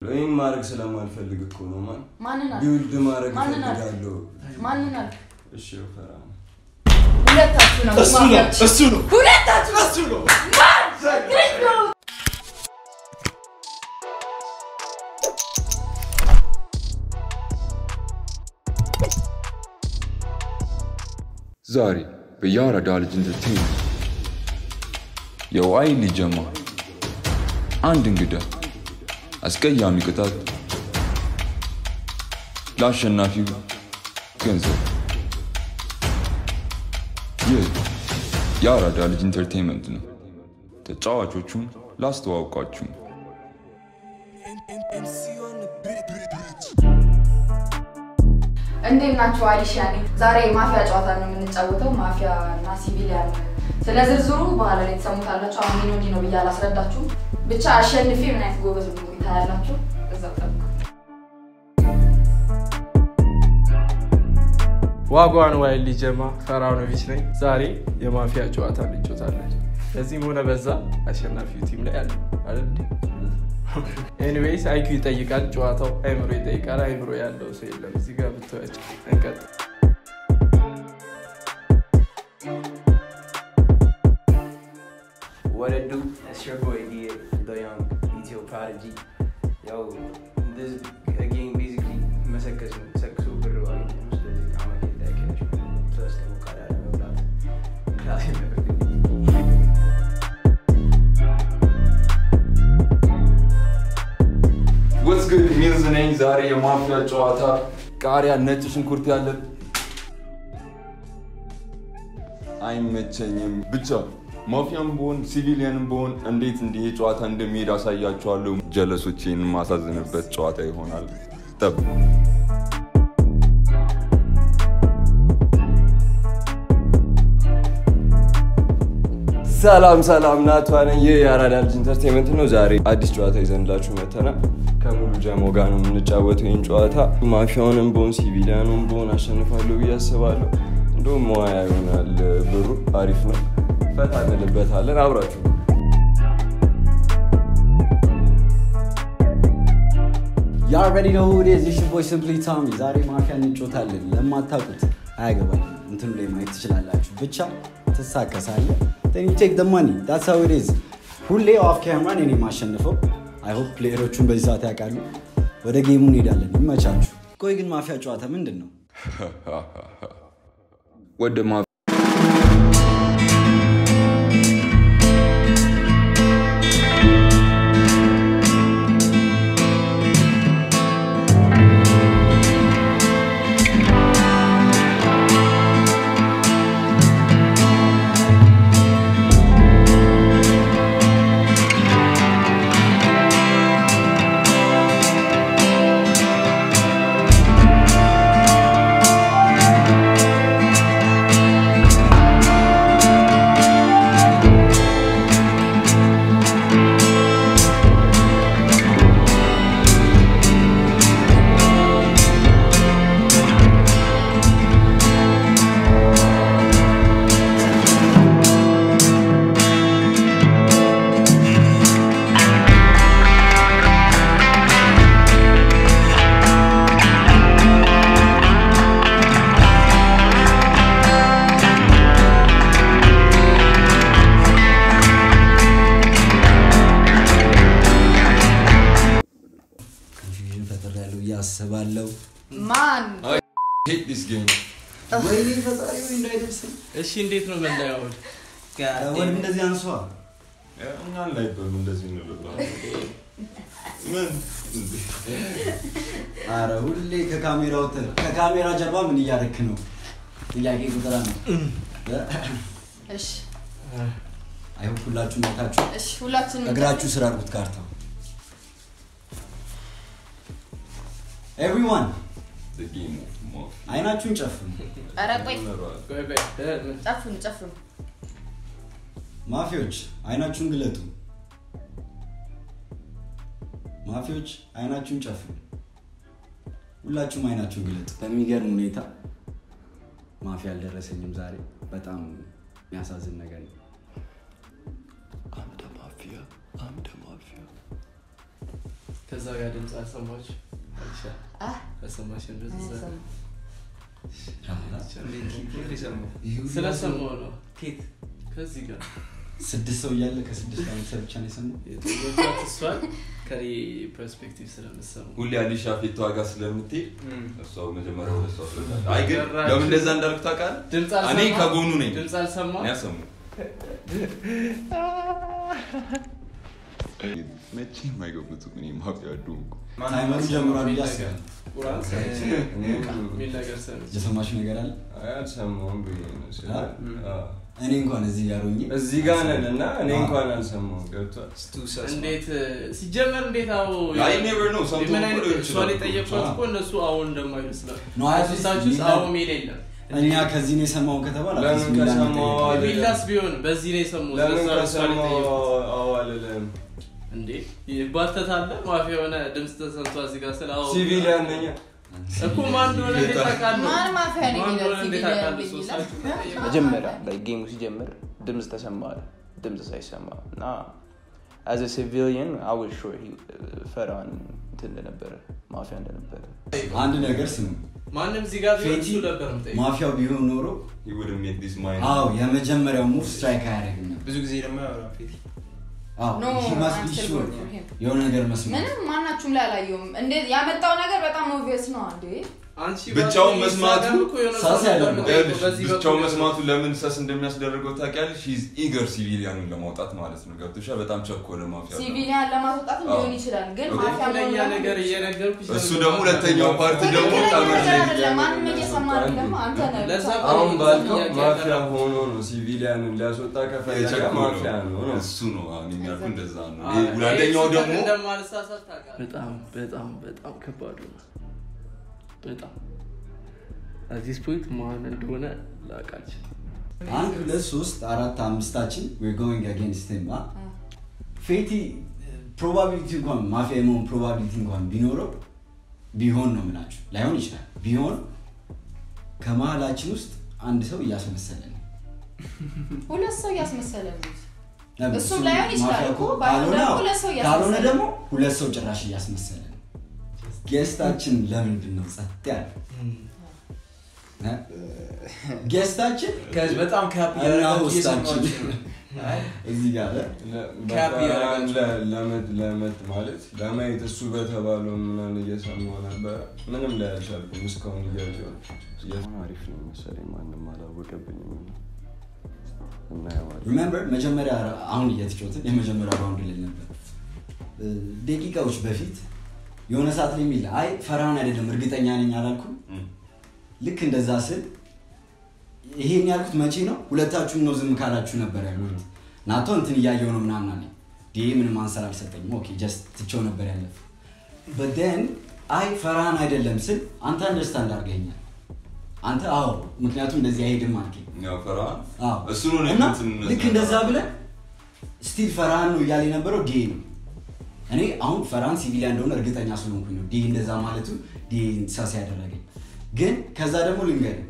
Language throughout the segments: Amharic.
ይህን ማድረግ ስለማልፈልግ እኮ ነው ማን ማንን አልክ? ቢውልድ ማድረግ ማንን አልክ? እፈልጋለሁ ማንን አልክ? እሺ ፈራ ሁለታችሁ ነው እሱ ነው ማፊያዎች። እሱ ነው ሁለታችሁ እሱ ነው ማን? ግሬት ነው። ዛሬ በያራዳ ልጅ ኢንተርቴይንመንት የዋይ ሊጀማ አንድ እንግዳ አስቀያሚ ቅጣት ለአሸናፊው ገንዘብ። ይህ የአራዳ ልጅ ኢንተርቴይንመንት ነው። ተጫዋቾቹን ላስተዋውቃችሁ። እንዴት ናችሁ? አሊሻ ነኝ። ዛሬ ማፊያ ጨዋታ ነው የምንጫወተው። ማፊያ እና ሲቪሊያን። ስለ ዝርዝሩ በኋላ ላይ ትሰሙታላችሁ። አሁን ይህ እንዲህ ነው ብዬ አላስረዳችሁም። ብቻ አሸንፌ ምን አይነት ጎበዝ እንደሆንኩኝ ታያላችሁ። እዛው ጠብቁ። ዋጓን ዋይል ሊጀማ ፈራኖቪች ነኝ። ዛሬ የማፊያ ጨዋታ እንጫወታለን። በዚህም ሆነ በዛ አሸናፊው ቲም ላይ አለ አይደል? ኤኒዌይስ አይኪው ይጠይቃል ጨዋታው፣ አይምሮ ይጠይቃል። አይምሮ ያለው ሰው የለም እዚህ ጋር ብትወያቸው። እንቀጥል። What it do? That's your boy here, the young ETO prodigy. Yo, this game basically መሰከስ ነው። ሰክሶ ብር ባገኘ ነው። ስለዚህ አመት እንዳይከሽ ፕለስ ደግሞ ካዳለ መብላት ክላስ ወትስ ጉድ ሚልዝ ነኝ። ዛሬ የማፊያ ጨዋታ ቃሪያ፣ ነጭ ሽንኩርት ያለን አይመቸኝም። ብቻ ማፊያም ብሆን ሲቪሊያንም ብሆን እንዴት እንዲህ ጨዋታ እንደሚሄድ አሳያችኋለሁ። ጀለሶቼን የማሳዝንበት ጨዋታ ይሆናል። ጠብቁ። ሰላም ሰላም ናቷ ነኝ። ይህ የአራዳ ልጅ ኢንተርቴንመንት ነው። ዛሬ አዲስ ጨዋታ ይዘንላችሁ መተናል። ከሙሉ ጀሞ ጋር ነው የምንጫወተው ይህን ጨዋታ። ማፊያውንም በሆን ሲቪሊያኑም በሆን አሸንፋለሁ ብዬ አስባለሁ። እንደውም መዋያ ይሆናል። ብሩ አሪፍ ነው። ፈታ እንልበታለን። አብራችሁ ያ ሬዲ ነው ዴዝ ሽ ቦይ ሲምፕሊ ታሚ ዛሬ ማፊያ እንጮታለን። ለማታውቁት አያገባኝ እንትኑ ላይ ማየት ትችላላችሁ። ብቻ ትሳከሳለ ቴክ ደ ማኒ ዳትስ ሃው ኢት ኢዝ። ሁሌ ኦፍ ካሜራን እኔ ማሸንፈው። አይ ሆፕ ፕሌየሮቹን በዚህ ሰዓት ያውቃሉ። ወደ ጌሙ እንሄዳለን። ይመቻችሁ። ቆይ ግን ማፊያ ጨዋታ ምንድን ነው? ወደ ማ ኮንፊውዥን ፈጥር ያለው እያስባለው ማን ሄት ዲስ ጌም ወይኔ ፈጣሪ ወይ እንዳይደርስም እሺ እንዴት ነው መለያው? ወድ እንደዚህ አንሷ እኛን ላይ በሉ እንደዚህ እንልባ ምን አረ ሁሌ ከካሜራው ተ ከካሜራ ጀርባ ምን እያደረክ ነው? ጥያቄ ቁጥር ነው። እሺ አይሆን ሁላችሁ ነታችሁ እሺ፣ ሁላችንም እግራችሁ ስራ አድርጉት ካርታው። ኤቭሪዋን ጌም ኦፍ ማፊያ አይናችሁን ጨፍኑ። ኧረ ቆይ ቆይ ቆይ እ- ጨፍኑ ጨፍኑ። ማፊዎች አይናችሁን ግለጡ። ማፊዎች አይናችሁን ጨፍኑ። ሁላችሁም አይናችሁን ግለጡ። በሚገርም ሁኔታ ማፊ አልደረሰኝም ዛሬ። በጣም የሚያሳዝን ነገር ነው። አምደ ማፊያ አምደ ማፊያ ከዛ ጋር ድምፅ አልሰማችሁ አይሻ አህ፣ አልሰማሽም ድምፅ አይሰማም። ስለሰማሁ ነው ኬት ከዚህ ጋር ስድስት ሰው እያለ ከስድስት ዓመት ሰው ብቻ ነው የሰማው የጠየኳት እሷን ከኔ ፐርስፔክቲቭ ስለምሰሙ ሁሌ አሊሻ ፊት ዋጋ ስለምትሄድ እሷ መጀመሪያ ወደ እሷ ስለታለ አይ ግን ለምን እንደዛ እንዳልኩ ታውቃለህ? ድምፅ እኔ አልሰማ ከጎኑ ነኝ። ድምፅ አልሰማ እኔ አሰሙ መቼም አይገቡትም። እኔ ማፊያ ዱንኩ ታይመሩ ጀምሯል ብዬ አስባለሁ ቁርአን የሚል ነገር ሰምቼ የሰማችሁ ነገር አለ አይ፣ አልሰማሁም ብዬ ነው ስለ- አዎ። እኔ እንኳን እዚህ ጋር ሆኜ እዚህ ጋር ነን እና እኔ እንኳን አልሰማሁም ገብቷል እንዴት ሲጀመር እንዴት አዎ አይ ኔቨር ነው ሰምቶ ምን አይነት ሊሆን እሷን ይችላል። የጠየቅኳት እኮ እነሱ አሁን እንደማይሉ ስለ ነው አያት ሶስታችሁ ውስጥ ሚላ- አዎ ሚል የለም እኛ ከዚህ ነው የሰማውን ከተባለ ለምን አዲስ ሚላን ከሰማሁ መጠየቅ አለ- ቢላስ ቢሆን በዚህ ነው የሰሙት ለምን ለዛ ነው እሷን ከሰማሁ የጠየቁት አዎ አልልም። እንዴ ይባተታለ ማፊያ የሆነ ድምፅ ተሰምቷ እዚህ ጋር ስለ አዎ ሲቪሊያን ነኝ እኮ ማን እንደሆነ እንዴት ታውቃለህ? ማን ማፊያ ነኝ ማን ይላል? እንደሆነ እንዴት ሲቪሊያን ታውቃለህ? ነኝ ሶስታችሁ ይላል? ተጠየቁ። መጀመሪያ ላይ ጌሙ ሲጀምር ድምፅ ተሰማ አለ። ድምፅ ሳይሰማ እና አዘ ሲቪሊየን አወዝ ሹር ፈራን እንትን እንደነበረ ማፊያ እንደነበረ አንድ ነገር ስሙ ማንም እዚህ ጋር ቢሆን ፌቲ እሱ ነበር የምጠይቀው። ማፊያው ቢሆን ኖሮ He wouldn't make this mind. አዎ የመጀመሪያው ሙቭ ስትራይክ አያደርግም ነበር ብዙ ጊዜ ደግሞ ያወራ ፌቲ አዎ No, he must be I'm still sure voting for him. የሆነ ነገር መስማት ምንም ማናችሁም ላይ አላየሁም። እንዴት ያመጣው ነገር በጣም ኦብቪየስ ነው እንዴ። አንቺ ብቻውን ባትሆኚ መስማቱ እዛ ጋር እኮ የሆነ ሳስ ሰው ነበር ያደርገዋል። የምጠይቀው። በዚህ ብቻው በኩል መስማቱ ለምን ሰስ እንደሚያስደርገው ታውቂያለሽ? ሂዝ ኢገር ሲቪሊያኑን ለማውጣት ማለት ነው። ገብቶሻል? በጣም ቸኮለ ማፊያ። ሲቪሊያን ለማስወጣት ሊሆን አዎ። ይችላል፣ ግን እኮ ማፊያ ትክክለኛ መሆኑን ነገር እየነገርኩሽ እሱ ለምን ደግሞ ሁለተኛው ፓርቲ ደግሞ ትክክለኛ ጠመድ ነገር ላይ አይደለም። ማንም እየሰማ አይደለም። አንተ ነህ ለዛ ብቻ አሁን ባልከው ጥያቄ ማፊያ ያቀረብኩት። ሆኖ ነው ሲቪሊያንን ሊያስወጣ ከፈለገ የቸኮለው ማፊያ ነው ነው እሱ ነው አሁን የሚያልኩ እንደዛ ነው። አዎ፣ ይሄ ሁለተኛው ይሄ ደግሞ እንደማልሳሳት ታውቃለህ። በጣም በጣም በጣም ከባድ ነው። በጣም እዚህ ፖይንት ማን እንደሆነ ላቃች አንድ ሁለት ሶስት አራት አምስታችን we're going against him አ ፌቲ ፕሮባቢሊቲ እንኳን ማፊያ የመሆን ፕሮባቢሊቲ እንኳን ቢኖረው ቢሆን ነው ምላችሁ ላይሆን ይችላል ቢሆን ከመሀላችን ውስጥ አንድ ሰው እያስመሰለ ነው ሁለት ሰው እያስመሰለ ነው። ለምን? እሱም እሱ ላይሆን ይችላል ማፊያ እኮ፣ እኮ ባይሆን ካልሆነ ደግሞ አዎ፣ ሁለት ሰው እያስመሰለ ካልሆነ ነው። ደግሞ ሁለት ሰው ጭራሽ እያስመሰለ ነው ጌስታችን ለምንድን ነው ጸጥ ያለ እ? ጌስታችን በጣም ካፕ እና እያደረጋችሁ ውስጣችን እየሰማችሁ ነው። አይ፣ እዚህ ጋር ካፕ እያደረጋችሁ ለመት ማለት ለማየት እሱ በተባለው ምናምን እየሰማሁ ነበረ። ምንም ላይ አልቻልኩም እስካሁን እያየሁ ነው። እየሆነ አሪፍ ነው መሰለኝ ማንም አላወቀብኝም። እናየዋለን። ሪሜምበር መጀመሪያ አሁን እየተጫወትን የመጀመሪያ ራውንድ ልል ነበር እ፣ ደቂቃዎች በፊት የሆነ ሰዓት ላይ የሚል አይ ፈርሃን አይደለም እርግጠኛ ነኝ አላልኩም እም፣ ልክ እንደዛ ስል ይሄን ያልኩት መቼ ነው ሁለታችሁም ነው ዝም ካላችሁ ነበር ያልኩት ናቶ እንትን እያየው ነው ምናምን አለኝ ዲ ምንም አንሰር አልሰጠኝም ኦኬ ጀስት ትቼው ነበር ያለፍ በደን አይ ፈርሃን አይደለም ስል አንተ አንደርስታንድ አድርገኛል አንተ አዎ ምክንያቱም እንደዚህ አይሄድም አልከኝ ያው ፈርሃን አዎ። እሱ ነው እና እንትን ልክ እንደዛ ብለን ስቲል ፈርሃን ነው እያለ የነበረው ዲ ነው እኔ አሁን ፈርሃን ሲቪሊያን እንደሆነ እርግጠኛ ስለሆንኩኝ ነው ዲ እንደዛ ማለቱ ዲ ሳስ ያደረገኝ ግን ከዛ ደግሞ ልንገርህ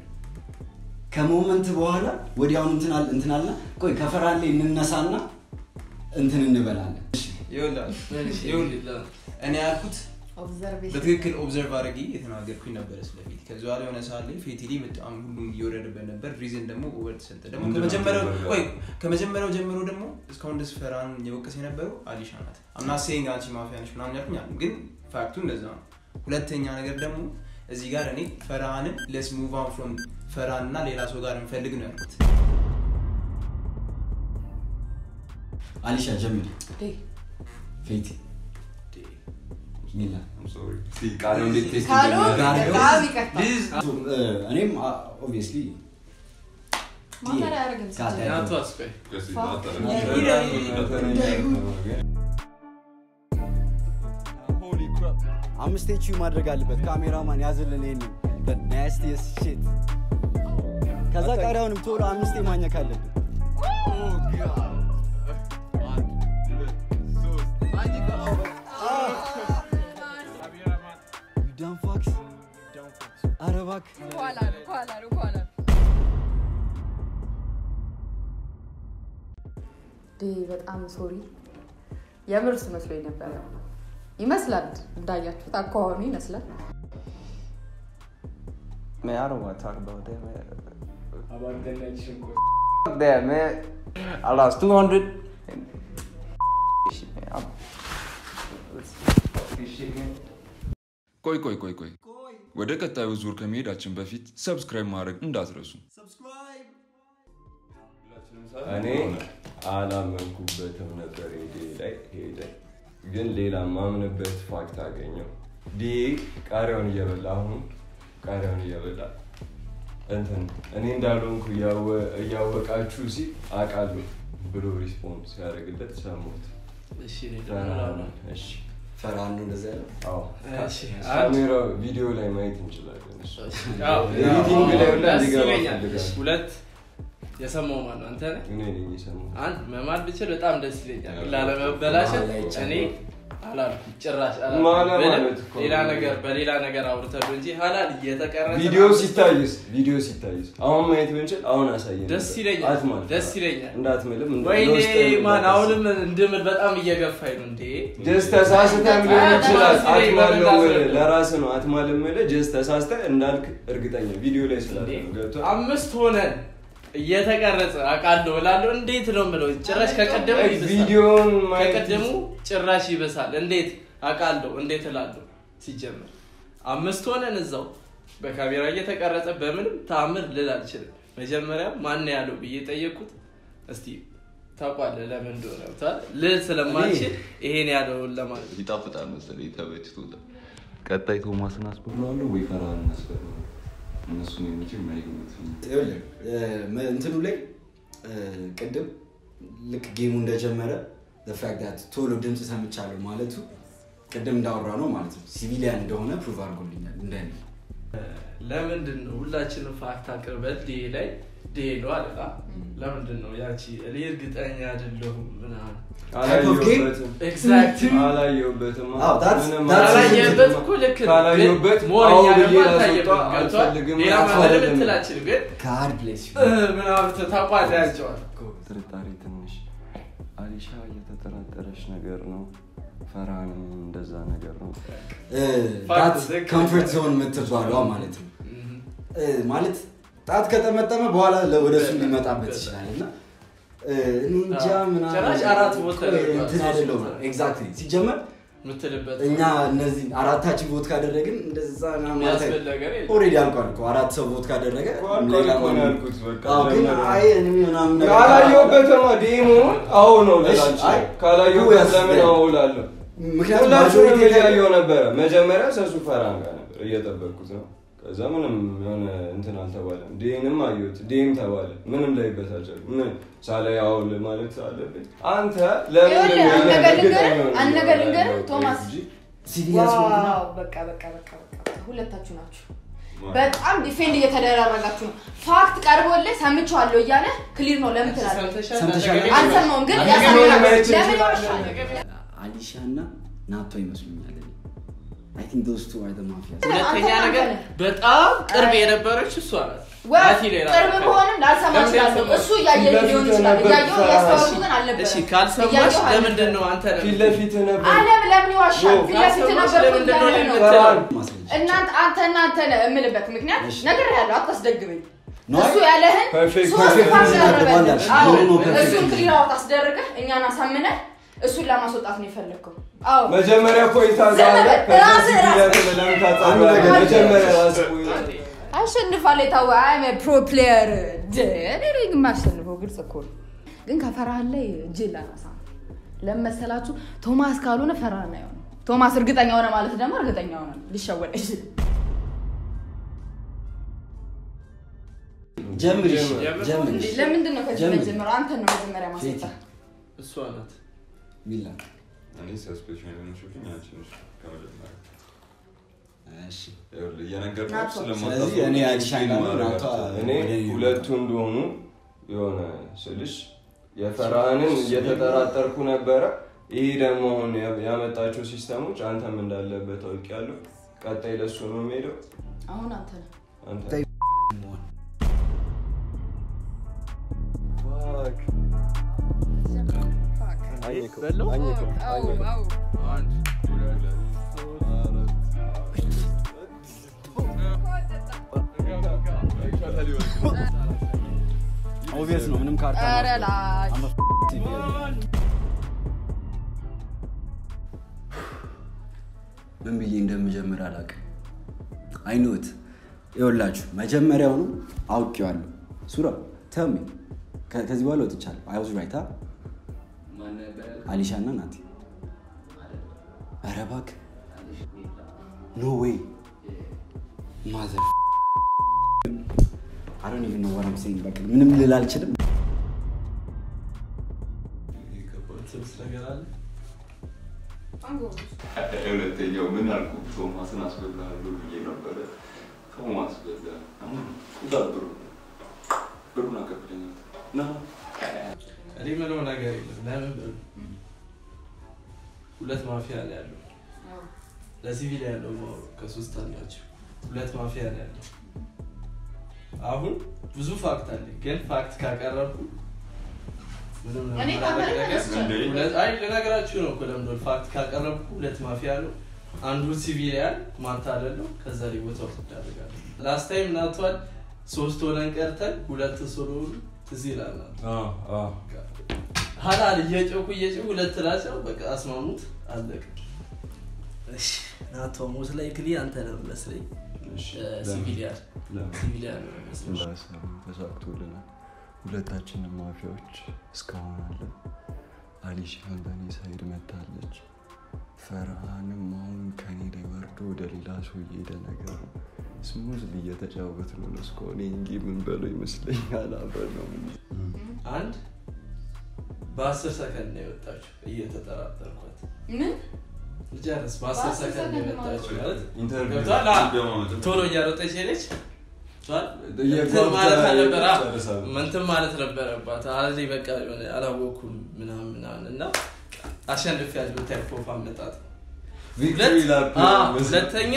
ከሞመንት በኋላ ወዲያውኑ እንትን አል- እንትን አልና ቆይ ከፈርሃን ላይ እንነሳና እንትን እንበላለን ይኸውልህ፣ ይኸውልህ፣ እኔ ያልኩት ኦብዘርቬሽን በትክክል ኦብዘርቭ አድርጌ የተናገርኩኝ ነበረ ስለፊት ከዚ በኋላ የሆነ ሰዓት ላይ ፌቲሊ በጣም ሁሉም እየወረደበት ነበር ሪዝን ደግሞ ኦቨር ተሰጠ ደግሞ ምንድን ነው ከመጀመሪያው ተደረገ? ቆይ ከመጀመሪያው ጀምሮ ደግሞ እስካሁን ድረስ ፈራን የወቀስ የነበረው አሊሻ ናት አምና ሴይንግ አንቺ ማፊያ ነች ምናምን ያልኩኝ አሉ ግን ፋክቱ እንደዛ ነው ሁለተኛ ነገር ደግሞ እዚህ ጋር እኔ ፈርሃንን ለስ ሙቭ ኦን ፍሮም ፈርሃን እና ሌላ ሰው ጋር እንፈልግ ነው ያልኩት አሊሻ ጀምር ፌቲ ሚላ I'm sorry። እስኪ ቃለው እንዴት ቴስት ካሉ እንደሚያደርግ በጣም ይቀጣል። እ፣ እኔም ኦብቪየስሊ ማፈር አያደርግም ሲጀምር። ያቱ አስቆይ እስኪ ፋ- አጠረ- አምስት ኤች ማድረግ አለበት ካሜራማን ያዝልን ይሄንን ናስቲስ ሽት ከዛ ቀሪያውንም ቶሎ አምስቴ ማኘክ አለብን ዳንፋክስ አረባክ ከኋላ ነው፣ ከኋላ ነው፣ ከኋላ ነው። ዴ በጣም ሶሪ የምርስ መስሎኝ ነበረ። ይመስላል እንዳያችሁት አኳኋኑ ይመስላል። Man, I don't want to talk about that, man. አባንተናች ሽንኩርት Fuck that, man. I lost 200. And shit, man. I'm... Let's fuck this shit, man. ቆይ ቆይ ቆይ ቆይ ወደ ቀጣዩ ዙር ከመሄዳችን በፊት ሰብስክራይብ ማድረግ እንዳትረሱ። እኔ አላመንኩበትም ነበር ሄደ ላይ ሄደ ግን ሌላ ማምንበት ፋክት አገኘው ዲ ቃሪያውን እየበላ አሁን ቃሪያውን እየበላ እንትን እኔ እንዳልሆንኩ እያወ- እያወቃችሁ ሲል አውቃለሁ ብሎ ሪስፖንስ ሲያደርግለት ሰሙት እሺ እኔ ደግሞ ላውራ። እሺ ፈራን ነው እንደዚያ ያለው አዎ እሺ፣ ካሜራ ቪዲዮ ላይ ማየት እንችላለን እሱ አዎ፣ ኤዲቲንግ ላይ ሁላ ደስ ሊገባ ይለኛል። ፈልጋለሁ። ሁለት የሰማው ማን ነው? አንተ ነህ? እኔ ነኝ የሰማሁት አንድ መማር ብችል በጣም ደስ ይለኛል። ያው ላለመበላሸት ላይ ይቻላል። እኔ አላልኩም ጭራሽ ማለ አላልኩም። ብልም ማለት እኮ ሌላ ነው። ነገር በሌላ ነገር አውርተህ እንጂ ሀላል እየተቀረጸ ቪዲዮ ሲታይስ ቪዲዮ ሲታይስ አሁን ማየት ብንችል አሁን አሳየን ደስ ነበር። ይለኛል። አትማል ደስ ይለኛል። እንዳትምልም እንደ- ወይኔ ለውስጥ ማን እንዳታስብ። አሁንም እንድምል በጣም እየገፋኝ ነው እንዴ ጀስት ተሳስተህ ሊሆን ይችላል። ደስ ይለኝ አትማል ነው በመናገር። ለራስህ ነው አትማል የምልህ ጀስት ተሳስተህ እንዳልክ እርግጠኛ ቪዲዮ ላይ ስላለ እንዴ? ነው ገብቶሃል? አምስት ሆነን እየተቀረጸ አውቃለሁ እላለሁ። እንዴት ነው የምለው? ጭራሽ ከቀደሙ Like ይብሳል። ቪዲዮውን ማየት ከቀደሙ ጭራሽ ይበሳል። እንዴት አውቃለሁ? እንዴት እላለሁ? ሲጀምር አምስት ሆነን እዛው በካሜራ እየተቀረጸ በምንም ተአምር ልል አልችልም። መጀመሪያ ማን ያለው ብዬ ጠየቅኩት። እስቲ ታውቋለህ ለምን እንደሆነ ገብቶሃል? ልል ስለማልችል ይሄን ያለውን ለማለት ነው። ይጣፍጣል መሰለኝ ተመችቶታል። ቀጣይ ቶማስን አስበላዋለሁ ወይ ፈርሃንን አስበላዋለሁ? እነሱ ነው መቼም አይገቡትም። ይኸውልህ እ፣ መ- እንትኑ ላይ እ፣ ቅድም ልክ ጌሙ እንደጀመረ ፋክት ቶሎ ድምፅ ሰምቻለሁ ማለቱ ቅድም እንዳወራ ነው ማለት ነው ሲቪሊያን እንደሆነ ፕሩቭ አድርጎልኛል እንደኔ ለምንድን ነው ሁላችንም ፋክት አቅርበን ዴ ላይ ዴ ነው አለና ለምንድን ነው ያቺ እኔ እርግጠኛ አይደለሁም ምናምን አላየሁበትም ኤግዛክትሊ አላየሁበትም አዎ, that's- ምንም that's- ካላየህበት እኮ ልክ ነው። ካላየሁበት ግን ሞር አዎ እኛ ብዬ ደግሞ ላስወጣ አልታየብንም። ገብቶሃል? አልፈልግም ሌላ አልፈልግም። ምንም ትላችል ግን ጋድ ብሌስ እ ምናምን ታቋዳ ያቸዋል ጥርጣሬ ትንሽ አሊሻ እየተጠራጠረች ነገር ነው ፈርሃንም እንደዛ ነገር ነው ጣት ትክክል። ኮምፎርት ዞን የምትባሏ ማለት ነው እ፣ ማለት ጣት ከጠመጠመ በኋላ ለ- ወደ እሱ ሊመጣበት ይችላል እና እ፣ እኔ እንጃ አዎ። ምናምን ጭራሽ አራት ቦታ ቆይ፣ ተደርጓል። እንትን አይደለሁም ሶስት ኤግዛክትሊ ሲጀመር የምትልበት እኛ እነዚህ አራታችን ቮት ካደረግን እንደዛ የሚያስብል ነገር የለም። ኦልሬዲ አልቋል እኮ አራት ሰው ቮት ካደረገ አልቋል ሌላ እኮ ነው ማንም- ያልኩት፣ በቃ አዎ፣ ግን ጀመረ። አይ እኔ ምናምን ነገር ካላየሁበትም ዴሞ አዎ ነው እሺ፣ ልላችሁ አይ፣ ካላየሁበት ያስ- ለምን አዎ እላለሁ ምክንያቱም ሁላችሁንም ማጆሪቲ እያየሁ ነበረ መጀመሪያ ሰሱ ፈርሃን ጋር ነበር እየጠበቅኩት ነው ከዛ ምንም የሆነ እንትን አልተባለም ዴንም አየሁት ዴም ተባለ ምንም ላይ ይበታጫል ምን ሳላይ አውል ማለት አለብኝ አንተ ለምን ይኸውልህ፣ አንድ እንደሚሆን ነገር እርግጠኛ ልንገርህ፣ ሆኜ አንድ ነገር ነው ልንገርህ፣ ያለሁት ቶማስ። እንጂ ሲቪሊያን ስለሆንኩ ነው። ዋው በቃ በቃ በቃ በቃ በቃ ሁለታችሁ ናችሁ በጣም ዲፌንድ እየተደራረጋችሁ ነው ፋክት ቀርቦልህ ሰምቼዋለሁ እያለ ክሊር ነው ለምን ትላለህ ሰምተሻል? ሰምተሻል? አጠገቤ አልሰማውም ግን አጠገቤ ያሳምናል ማየት ለምን እንችላለን። ይዋሻል አሊሻ እና ናቶ ይመስሉኛል አይ ቲንክ ዶስ ቱ አር ዘ ማፊያ ሁለተኛ አንተ ነገር ነህ። በጣም ቅርብ የነበረች እሷ ናት። ወይ ናቲ ሌላ ቅርብ ነገር። በሆንም ላልሰማ ለምን እችላለሁ ያልሰማው? እሱ እያየ ፊት ሊሆን ለፊት ይችላል ነበር እያየሁ ፈራሽ። እያስተዋልኩ ግን አልነበረም እሺ ካልሰማሽ እያየሁ ለምንድን አልነበረም። ነው አንተ ነህ ፊት ለፊት ነበር አለም ለምን ይዋሻል ዮ፣ ፊት ለፊት ካልሰማሽ ነበር ለምንድን ነው እያለ ነው ፈርሃን እናንተ አንተ እናንተ ነህ የምልበት ምክንያት እሺ። ነገር ያለው አታስደግመኝ ነው እሱ ያለህን ፐርፌክት ሶስት ፐርፌክት ፓርት ነው ያደረገልህ። ያደረገልህ። አዎ፣ ኖ፣ ኖ፣ ፐርፌክት እሱን ነው። ክሊር አውት አስደርገህ እኛን አሳምነህ እሱን ለማስወጣት ነው የፈለግከው አዎ መጀመሪያ ፖይንት አዛለ ዝም በል፣ ራስህ ራስህ። ለምን አንድ ታጣለህ ነገር መጀመሪያ ራስህ ፖይንት አሸንፋል የታወ አይም ፕሮ ፕሌየር እኔ ነኝ የማሸንፈው ግልጽ እኮ ነው ግን ከፈርሃን ላይ እጅ ላነሳ ለምን መሰላችሁ ቶማስ ካልሆነ ፈርሃን አይሆንም ቶማስ እርግጠኛ ሆነ ማለት ደግሞ እርግጠኛ ሆነ ሊሸወድ አይችልም ጀምር እሺ፣ ጀምር። ጀምር እሺ። ለምንድን ነው ከዚህ ጀምር። መጀመሪያው አንተን ነው መጀመሪያ ማስወጣ እሷ ናት። ሚላ እኔ ሰስፔሽን የሆነችብኝ አንቺ ነሽ ከመጀመሪያ። እሺ ይኸውልህ እየነገርኩህ ናቶ። ስለማታውቀው ስለዚህ እኔ አዲሻን ኤክስፕሌን ማድረግ ናቶ አልችልም። እኔ ሁለቱ እንደሆኑ የሆነ ስልሽ የፈርሃንን እየተጠራጠርኩ ነበረ። ይህ ደግሞ አሁን ያ- ያመጣቸው ሲስተሞች አንተም እንዳለበት ታውቂያለሁ። ቀጣይ ለሱ ነው የሚሄደው። አሁን አንተ ነው አንተ አኘከው በለው አዎ አዎ አንድ ሁለት ኦብቪየስ ነው ምንም ካርታ ኧረ ላይ ምን ብዬ እንደምጀምር አላውቅም። አይኖት ይኸውላችሁ መጀመሪያውኑ አውቄዋለሁ። ሱራ ተሚ ከዚህ በኋላ ወጥቻለሁ። አይ ዋዝ ራይት አሊሻ እና ናቲ። ኧረ እባክህ ኖ ዌይ ማዘር አሮን ኢቭን ኖ ዋት አም ሴይንግ በቃ ምንም ልል አልችልም። ትምህርት ነገር አለ ሁለተኛው ምን አልኩ? ቶማስን አስበላለሁ ብዬ ነበረ። ቶማስ በላ ዛ ብሩ ብሩን አቀብለኝ ና እኔ ምለው ነገር የለም ለምን ብር ሁለት ማፊያ ነው ያለው ለሲቪል ያለው ነው ከሶስት አላቸው ሁለት ማፊያ ነው ያለው አሁን ብዙ ፋክት አለ ግን ፋክት ካቀረብኩ ምንም እኔ ለማድረግ ታውቃለህ ነገር- እሱ ሁለት- አይ ልነግራችሁ ነው እኮ ለምዶ ፋክት ካቀረብኩ ሁለት ማፊያ ነው አንዱ ሲቪሊያን ማታለል ነው ከዛ ላይ ቦታው ትዳረጋለ ላስት ታይም ናቷል ሶስት ሆነን ቀርተን ሁለት ስለሆኑ ትዝ ይላል ሀላል እየጮኩ እየጮኩ ሁለት ላቸው በቃ አስማሙት አለቀ ናቶ ሞት ላይ ክሊ አንተ ነው መስለኝ ሲቪሊያን ሲቪሊያን ነው መስለኝ እንዳሰቡ ተሳክቶልናል። ሁለታችንም ማፊያዎች እስካሁን አለ። አሊሻን በእኔ ሳይድ መታለች። ፈርሃንም አሁን ከኔ ላይ ወርዶ ወደ ሌላ ሰው እየሄደ ነገር ነው። ስሙዝ እየተጫወት ነው ነው እስከሆነ እንጂ ምን በለው ይመስለኛል። አብረን ነው ምን አንድ በአስር ሰከንድ ነው የወጣችው እየተጠራጠርኳት ምን ልጨርስ በአስር በአስር ሰከንድ ነው ሰከንድ የወጣችው ማለት ኢንተርቪው ገብቶሃል? አ- እንደማመጥ ቶሎ እያሮጠች ሄደች ገብቶሃል? እየጓጓ እንትን ማለት አልነበረ አ- ጨርሳለች። እንትን ማለት ነበረባት አዚ በቃ የሆነ አላወኩም ምናምን ምናምን እና አሸንፍ ያለው ታይፕ ኦፍ አመጣጥ ቪክቶሪ ላፕ አ፣ መስሎኝ። ሁለተኛ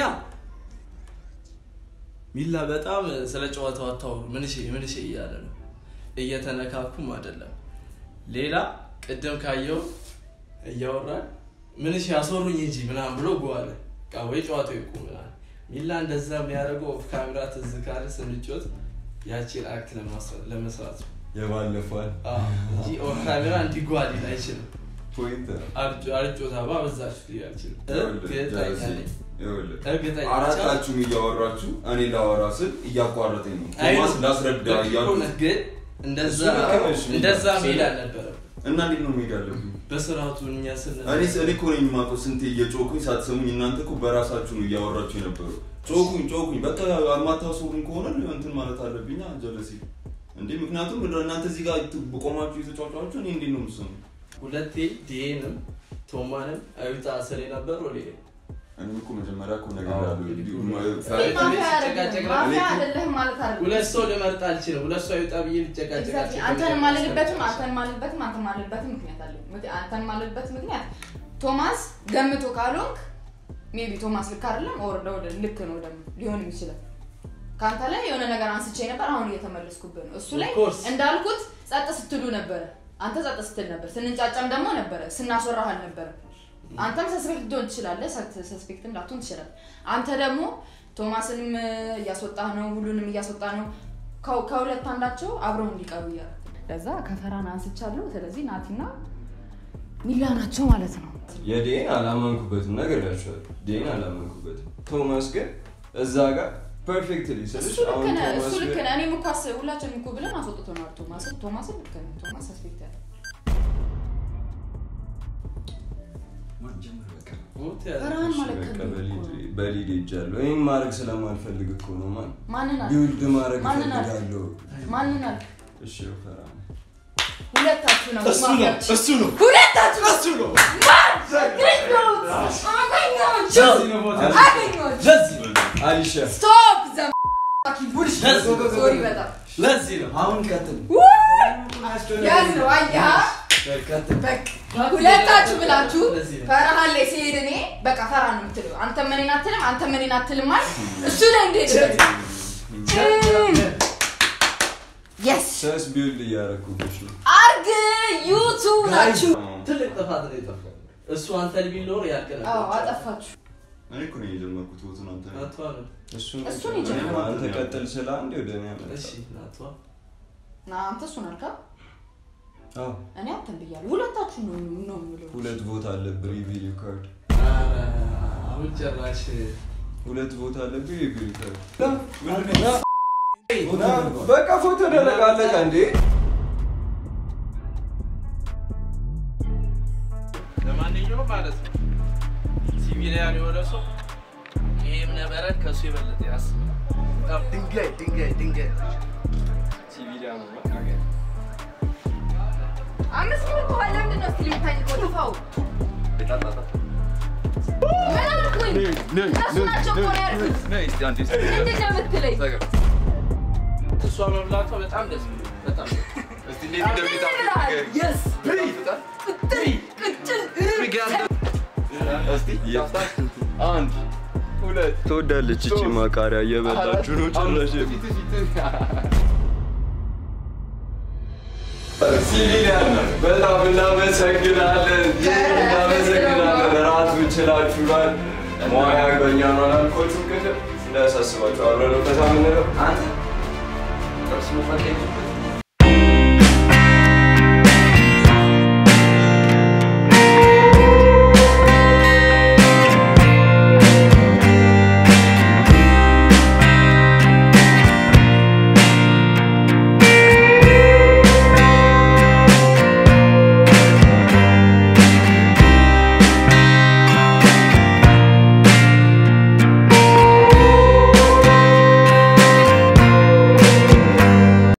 ሚላ በጣም ስለ ጨዋታው አታውሩ ምን ሽ ምን ሽ እያለ ነው እየተነካኩም አይደለም ሌላ ቅድም ካየው እያወራን ምን ሽ ያስወሩኝ እንጂ ምናምን ብሎ ጎዋለ ቃ ወይ ጨዋታው ይቁም ምናምን ሚላ እንደዛ የሚያደርገው ኦፍ ካሜራ ትዝ ካለ ስንጮት ያቺን አክት ለማስረ- ለመስራት ነው የባለፈዋል አ፣ እንጂ ኦፍ ካሜራ እንዲጓል አይችልም ፖይንት አርጮታ ባበዛችሁ ሊል አልችልም እርግጠኛ ነኝ ይኸውልህ እርግጠኛ አራታችሁም እያወራችሁ እኔ ላወራ ስል እያቋረጠኝ ነው። አይ ቶማስ ነው። ላስረዳ ልክ እያልኩ እኮ ነህ፣ ግን እንደዛ እሱ ልክ ነው፣ እሱ እንደዛ ልክ ነው። መሄድ አልነበረም። እና እንዴት ነው መሄድ አለብኝ? በስርዓቱ እኛ ስን እኔ እኔ እኮ ነኝ የማውቀው ስንቴ እየጮኩኝ ሳትሰሙኝ እናንተ እኮ በራሳችሁ ነው እያወራችሁ የነበረው። ጮኩኝ ጮኩኝ በቃ የማታስወሩኝ ከሆነ እንትን ማለት አለብኛ ጀለሲ እንዴ ምክንያቱም እናንተ እዚህ ጋር በቆማችሁ የተጫጫችሁ እኔ እንዴት ነው የምትሰሙ? ሁለቴ ዲኤንም ቶማንም አዩታ ስር የነበር ወደ እኔ እኮ መጀመሪያ እኮ ነገር አዎ። ያለው እንዲሁ ፈረንጅ ማፊያ ቤት አይደለም ሲጨቃጨቅ ማፊያ እኔ እኮ- አይደለህም ማለት አይደለም ሁለት ሰው ልመርጥ አልችልም። ሁለት ሰው አይውጣ ብዬ ልጨቃጨቃቸው አንተን ማልልበትም አንተን ማልልበትም አንተን ማልልበትም ምክንያት አለ አንተን ማልልበት ምክንያት ቶማስ ገምቶ ካልሆንክ ሜቢ ቶማስ ልክ አይደለም ኦር ወደ ልክ ነው ደግሞ ሊሆንም ይችላል ከአንተ ላይ የሆነ ነገር አንስቼ ነበር አሁን እየተመለስኩብህ ነው እሱ ላይ Of course. እንዳልኩት ጸጥ ስትሉ ነበረ አንተ ጸጥ ስትል ነበር ስንጫጫም ደግሞ ነበረ ስናስወራህ አልነበረ አንተም ሰስፔክት ልትሆን ትችላለህ ሰስፔክትም ላትሆን ትችላለህ አንተ ደግሞ ቶማስንም እያስወጣህ ነው ሁሉንም እያስወጣህ ነው ከ- ከሁለት አንዳቸው አብረው እንዲቀሩ እያለ ለዛ ከፈራን አንስቻለሁ ስለዚህ ናቲና ሚላ ናቸው ማለት ነው የዴን አላመንኩበትም ነገር ያቸዋል ዴን አላመንኩበትም ቶማስ ግን እዛ ጋር ፐርፌክትሊ ስልሽ እሱ ልክ አሁን ነህ ቶማስ እሱ ልክ ግን- ነህ እኔም እኮ አስ- ሁላችንም እኮ ብለን አስወጥቶናል ቶማስን ቶማስን ልክ ነህ ቶማስ ሰስፔክት ያለ ማን ጀመረ? በቃ ሞት ያለ ፈራን እሺ፣ ማለት በቃ ከምን እኮ በሊድ- ነው? በሊድ ሄጃለሁ ይህን ማድረግ ስለማልፈልግ እኮ ነው ማን ማንን አልክ ቢውልድ ማድረግ ማንን አልክ እፈልጋለሁ ማንን አልክ እሺ ፈራ ሁለታችሁ ነው እሱ ነው ማፊያችሁ። እሱ ነው ሁለታችሁ እሱ ነው አገኘሁት አገኘኋችሁ ለዚህ ነው ሞት ያለ አገኘኋችሁ ለዚህ ነው አሊሻ ስቶፕ ዘ ቡልሽ ለዚህ ነው ሶሪ በጣም ለዚህ ነው አሁን ቀጥል ያዝ ነው አየህ ቀጥል በቃ ሁለታችሁ ብላችሁ ለዚህ ነው። ፈርሃን ላይ ሲሄድ እኔ በቃ ፈራ ነው የምትለው አንተ መኔን አትልም አንተ መኔን አትልም ማለት እሱ ላይ እንደሄድበት የስ ሰስ ቢውልድ እያደረኩብሽ ነው አርግ ዩቱብ ናችሁ አዎ። ትልቅ ጥፋት ነው የጠፋው። እሱ አንተን ቢል ኖር ያልቅ ነበር። አዎ አጠፋችሁ። እኔ እኮ ነው የጀመርኩት ቦቱን አንተ ነህ። ናቷ ነው። እሱን እሱን ይጀምራል። አንተ ቀጥል ስለ አንዴ ወደ እኔ እሺ ያመጣ ናቷ ና አንተ እሱን አልካ፣ አዎ እኔ አንተን ብያለሁ። ሁለታችሁ ነው ነው የምለው። ሁለት ቦታ አለብህ ሪቪው ካርድ ኧረ፣ አሁን ጭራሽ ሁለት ቦታ አለብህ ሪቪው ካርድ በቃ ፎቶ ደረጋለህ እንዴ ለማንኛውም ማለት ነው ሲቪሊያን የሆነ ሰው ይሄ እብነበረድ ከእሱ የበለጠ ያስባል። በጣም ድንጋይ ድንጋይ ድንጋይ ናቸው። ሲቪሊያን ነው አምስት ሚኒት በኋላ ለምንድን ነው እስኪ የምታኝቀው? ጥፋው። ምን አልኩኝ? እነሱ ናቸው እኮ ነው ያልኩት። ምንድን ነው የምትለኝ? እሷ መብላቷ በጣም ደስ ብሎኝ፣ በጣም ትወዳለች እቺ ማቃሪያ እየበላችሁ ነው ጭራሽ ሲቪሊያን በጣም እናመሰግናለን እናመሰግናለን ራት ብችላችኋል ሙያ በእኛ ነው አላልኮችም ቅድም እንዳያሳስባችሁ አብረን ነው ፈታ የምንለው አንተ ጥርስ መፈቀኝ